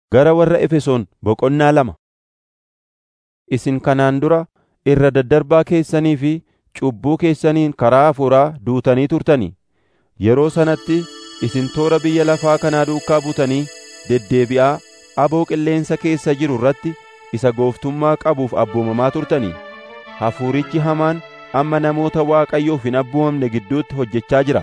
Gara warra Efesoon boqonnaa lama. Isin kanaan dura irra daddarbaa keessanii fi cubbuu keessaniin karaa hafuuraa duutanii turtanii. Yeroo sanatti isin toora biyya lafaa kanaa duukaa buutanii deddeebi'aa aboo qilleensa keessa jiru irratti isa gooftummaa qabuuf abboomamaa turtanii. Hafuurichi hamaan amma namoota Waaqayyoof hin abboomamne gidduutti hojjechaa jira.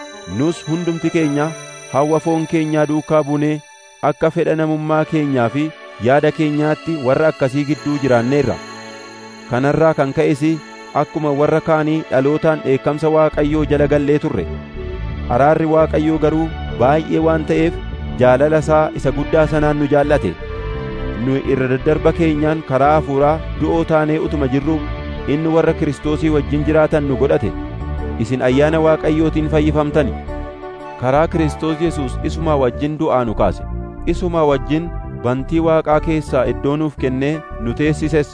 Nus hundumti keenya hawwa foon keenyaa duukaa buunee akka fedha namummaa keenyaa fi yaada keenyaatti warra akkasii gidduu jiraanneerra. Kanarraa kan ka'es akkuma warra kaanii dhalootaan dheekkamsa Waaqayyoo jala gallee turre. Araarri Waaqayyoo garuu baay'ee waan ta'eef jaalala isaa isa guddaa sanaan nu jaallate. Nu irra daddarba keenyaan karaa hafuuraa du'oo taanee utuma jirruu inni warra Kiristoosii wajjin jiraatan nu godhate. Isin ayyaana Waaqayyootiin fayyifamtani. Karaa Kiristoos Yesuus isumaa wajjin du'aa nu kaase. Isumaa wajjin bantii Waaqaa keessaa iddoo nuuf kennee nu teessises.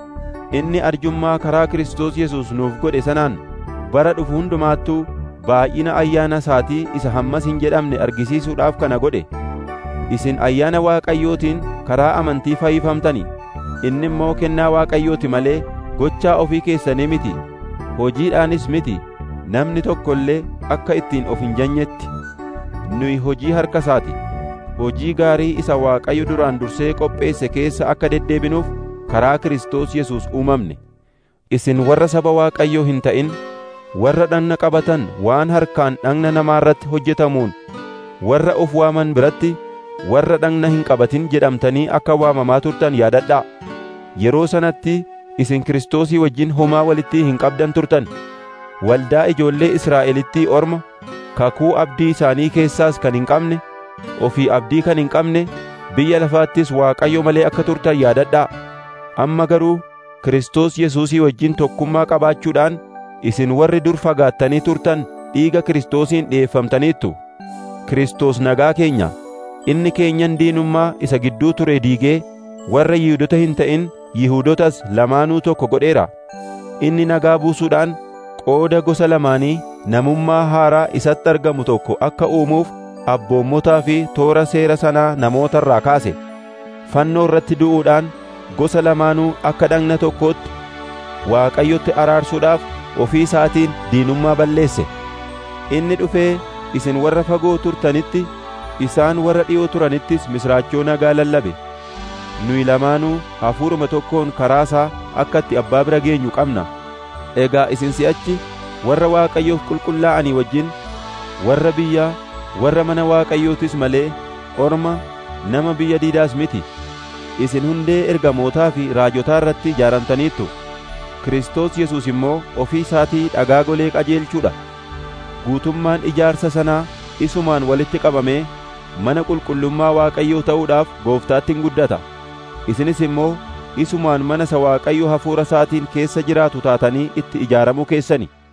Inni arjummaa karaa Kiristoos Yesuus nuuf godhe sanaan bara dhufu hundumaattuu baay'ina ayyaana isaatii isa hammas hin jedhamne argisiisuudhaaf kana godhe. Isin ayyaana Waaqayyootiin karaa amantii fayyifamtani. Inni immoo kennaa Waaqayyooti malee gochaa ofii keessanii miti. Hojiidhaanis miti. Namni tokko illee akka ittiin of hin janyetti. Nuyi hojii harka isaati. Hojii gaarii isa Waaqayyo duraan dursee qopheesse keessa akka deddeebinuuf karaa Kiristoos Yesuus uumamne. Isin warra saba Waaqayyoo hin ta'in, warra dhagna qabatan waan harkaan dhagna namaa irratti hojjetamuun, warra of waaman biratti warra dhagna hin qabatin jedhamtanii akka waamamaa turtan yaadadhaa. Yeroo sanatti isin Kiristoosii wajjin homaa walitti hin qabdan turtan. Waldaa ijoollee Israa'elittii orma, kakuu abdii isaanii keessaas kan hin qabne, ofii abdii kan hin qabne, biyya lafaattis Waaqayyo malee akka turtan yaadadhaa. Amma garuu Kiristoos Yesuusii wajjin tokkummaa qabaachuudhaan isin warri dur fagaattanii turtan dhiiga Kiristoosiin dhi'eeffamtaniittu. Kiristoos nagaa keenya, inni keenyan diinummaa isa gidduu ture diigee warra Yihuudota hin ta'in Yihuudotas lamaanuu tokko godheera. Inni nagaa buusuudhaan qooda gosa lamaanii namummaa haaraa isatti argamu tokko akka uumuuf abboommotaa fi toora seera sanaa namoota irraa kaase. Fannoo irratti du'uudhaan gosa lamaanuu akka dhagna tokkootti Waaqayyotti araarsuudhaaf ofii isaatiin diinummaa balleesse. Inni dhufee isin warra fagoo turtanitti isaan warra dhi'oo turanittis misraachoo nagaa lallabe. Nuyi lamaanuu hafuuruma tokkoon karaa isaa akka itti abbaa bira geenyu qabna. Egaa isin si'achi warra Waaqayyoof qulqullaa'anii wajjin warra biyyaa warra mana Waaqayyootis malee orma nama biyya diidaas miti. Isin hundee ergamootaa fi raajotaa irratti ijaaramtaniittu. Kiristoos Yesuus immoo ofii isaatii dhagaa golee qajeelchuudha. Guutummaan ijaarsa sanaa isumaan walitti qabamee mana qulqullummaa Waaqayyoo ta'uudhaaf gooftaatti hin guddata. Isinis immoo isumaan mana isa Waaqayyo hafuura isaatiin keessa jiraatu taatanii itti ijaaramuu keessani.